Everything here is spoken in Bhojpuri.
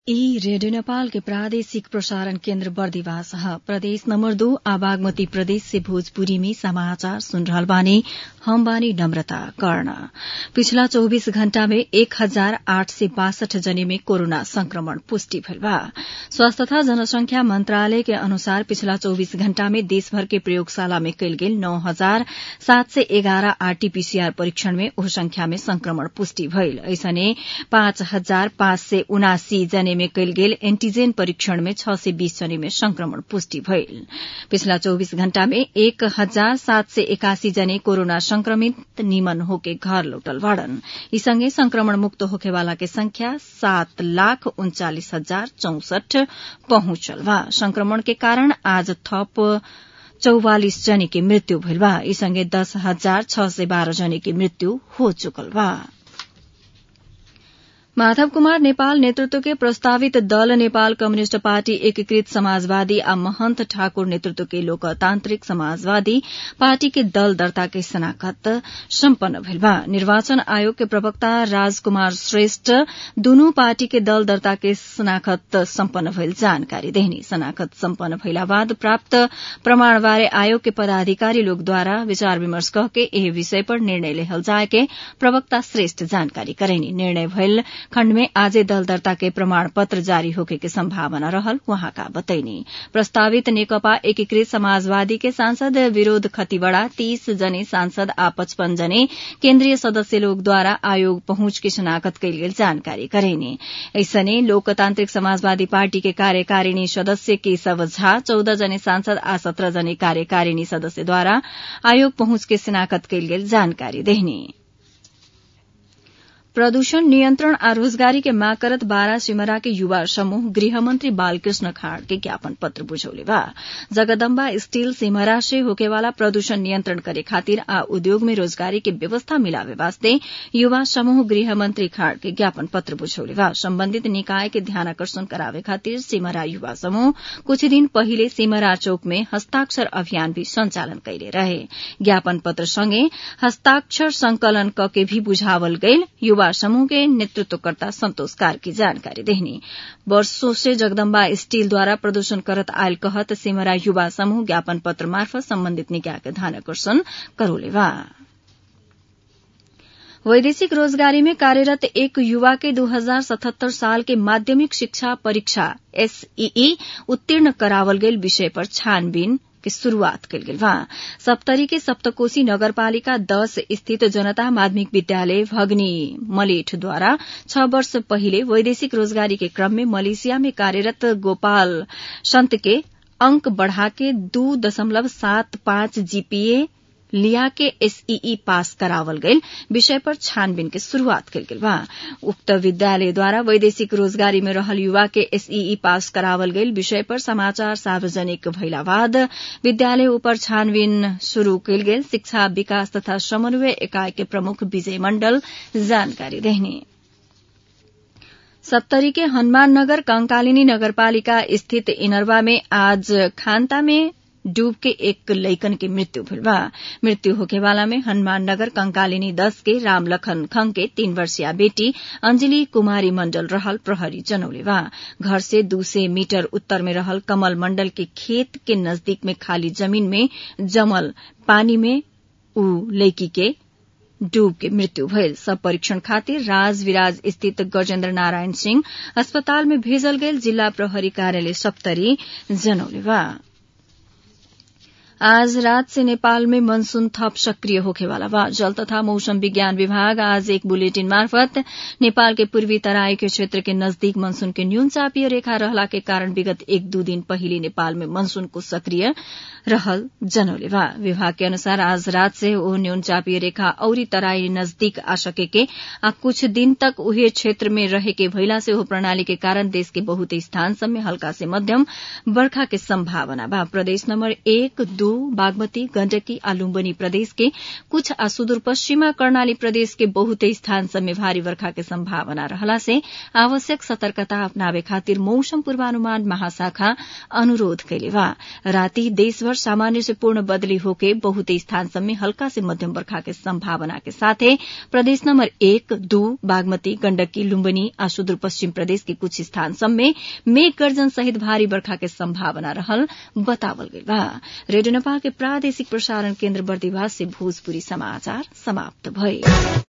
ई रेडियो नेपाल के प्रादेशिक प्रसारण केन्द्र बर्दिवास ह प्रदेश नम्बर दो आ बागमती प्रदेश से भोजपुरी में समाचार सुन रहल बानी हम बानी नम्रता कर्ण पिछला चौबीस घण्टा में एक हजार आठ सय बासठ जने में कोरोना संक्रमण पुष्टि भइल बा स्वास्थ्य तथा जनसंख्या मन्त्रालय के अनुसार पिछला चौबीस घण्टा में देशभर के प्रयोगशाला में कयल गेल नौ हजार सात सय एघार आरटीपीसीआर परीक्षण में ओह संख्या में संक्रमण पुष्टि भइल ऐसने पाँच हजार पाँच सय उनासी जने में कयल गेल एन्टीजेन परीक्षण में छ सय बीस जने में संक्रमण पुष्टि भइल पिछला चौबीस घण्टा में एक हजार सात सय एकासी जने कोरोना संक्रमित निमन होके घर लौटल बाड़न यी सँगै संक्रमण मुक्त होखेवाला के संख्या सात लाख उन्चालिस हजार चौसठ पहुंचल बा संक्रमण के कारण आज थप चौवालिस जने की मृत्यु भइल बा यी सँगै दस हजार छ सय बाह्र जने की मृत्यु हो चुकल बा माधव कुमार नेपाल नेतृत्व के प्रस्तावित दल नेपाल कम्युनिष्ट पार्टी एकीकृत समाजवादी आ महन्त ठाकुर नेतृत्व के लोकतान्त्रिक समाजवादी पार्टी के दल दर्ता के शनाखत सम्पन्न भइल बा निर्वाचन आयोग के प्रवक्ता राजकुमार श्रेष्ठ दुनू पार्टी के दल दर्ता के शनाखत सम्पन्न भइल जानकारी देहनी शनाखत सम्पन्न भइला बाद प्राप्त प्रमाण बारे आयोग के पदाधिकारी लोकद्वारा विचार विमर्श कह के एह विषय पर निर्णय लेहल जाए के प्रवक्ता श्रेष्ठ जानकारी करेनी निर्णय भइल खण्ड में आजै दल दर्ता के प्रमाण पत्र जारी होके के संभावना रहल वहाँका बतैनी प्रस्तावित नेकपा एकीकृत समाजवादी के सांसद विरोध खतिवड़ा तीस जने सांसद आ पचपन जने केन्द्रीय सदस्य लोकद्वारा आयोग पहुंच के शनाखत कयल गेल जानकारी करेनी ऐसने लोकतान्त्रिक समाजवादी पार्टी के कार्यकारिणी सदस्य केशव झा चौध जने सांसद आ सत्र जने कार्यकारिणी सदस्यद्वारा आयोग पहुंच के शनाखत कयल गेल जानकारी देहनी प्रदूषण नियन्त्रण आ रोजगारी के माग करत बारा सिमरा के युवा समूह गृहमंत्री बालकृष्ण खाड़ के ज्ञापन पत्र बुझौले बा जगदम्बा स्टील सिमरा से होकेवाला प्रदूषण नियन्त्रण करे खातिर आ उद्योग में रोजगारी के व्यवस्था मिलावे वास्ते युवा समूह गृहमंत्री खाड़ के ज्ञापन पत्र बुझौले बा सम्बन्धित निकाय के ध्यानकर्षण करावे खातिर सिमरा युवा समूह कुछ दिन पहिले सिमरा चौक में हस्ताक्षर अभियान भी संचालन कैले रहे ज्ञापन पत्र सँगै हस्ताक्षर संकलन क के भी बुझावल गईल युवा समूह के नेतृत्वकर्ता संतोष कार की जानकारी देहनी वर्षों से जगदम्बा स्टील द्वारा प्रदूषण करत आयल कहत सिमरा युवा समूह ज्ञापन पत्र मार्फत सम्बन्धित निकाय के ध्यानकर्षण करोले बा वैदेशिक रोजगारी में कार्यरत एक युवा के 2077 साल के माध्यमिक शिक्षा परीक्षा एसईई उत्तीर्ण करावल गेल विषय पर छानबीन के शुरूआत कल गेल बा सप्तरी के सप्तकोशी नगरपालिका दस स्थित जनता माध्यमिक विद्यालय भगनी मलेठ द्वारा छ वर्ष पहिले वैदेशिक रोजगारी के क्रम में मलेशिया में कार्यरत गोपाल संत के अंक बढ़ाके दू दशमलव सात पाँच जीपीए लिया के एसईई पास करावल गईल विषय पर छानबीन के शुरूआत कल गेल बा उक्त विद्यालय द्वारा वैदेशिक रोजगारी में रहल युवा के एसईई पास करावल गईल विषय पर समाचार सार्वजनिक भइला बाद विद्यालय ऊपर छानबीन शुरू कयल गेल शिक्षा विकास तथा समन्वय इकाई के प्रमुख विजय मण्डल जानकारी देहनी सप्तरी के हनुमान नगर कंकालिनी नगरपालिका स्थित इनरवा में आज खान्ता में डूब के एक लैकन की मृत्यु भइल बा मृत्यु होखेवाला में हनुमान नगर कंकालिनी दस के रामलखन खंग के तीन वर्षीय बेटी अंजलि कुमारी मंडल रहल प्रहरी जनौले बा घर से दू सय मीटर उत्तर में रहल कमल मंडल के खेत के नजदीक में खाली जमीन में जमल पानी में ऊ लैकी के डूब के मृत्यु भयल सब परीक्षण खातिर राज विराज स्थित गजेन्द्र नारायण सिंह अस्पताल में भेजल गेल जिल्ला प्रहरी कार्यालय सप्तरी जनौले बा आज रात से नेपाल में मनसून थप सक्रिय होखेवाला बा जल तथा मौसम विज्ञान विभाग आज एक बुलेटिन मार्फत नेपाल के पूर्वी तराई के क्षेत्र के नजदीक मनसून के न्यून चापीय रेखा रहला के कारण विगत एक दू दिन पहिले नेपाल में मनसूनको सक्रिय रहल जनौले बा विभाग के अनुसार आज रात से ओ न्यून चापीय रेखा औरी तराई नजदीक आ सके के आ कुछ दिन तक उहे क्षेत्र में रहे के भइला से ओ प्रणाली के कारण देश के बहुत स्थान सब में हल्का से मध्यम बर्खा के संभावना बा प्रदेश नंबर एक दू दू बागमती गण्डकी आ लुम्बनी प्रदेश के कुछ आ सुदूरपश्चिमा कर्णाली प्रदेश के बहुते स्थान सब में भारी वर्षा के संभावना रहला से आवश्यक सतर्कता अपनावे खातिर मौसम पूर्वानुमान महाशाखा अनुरोध कैले बा राति देशभर सामान्य से पूर्ण बदली होके बहुते स्थान सब में हल्का से मध्यम वर्षा के संभावना के साथे प्रदेश नंबर एक दू बागमती गण्डकी लुम्बनी आ सुदूर पश्चिम प्रदेश के कुछ स्थान सब में मेघ गर्जन सहित भारी वर्षा के संभावना रहल बतावल गइल बा रेडियो नेपाल के प्रादेशिक प्रसारण केन्द्र बर्दिवास से भोजपुरी समाचार समाप्त भए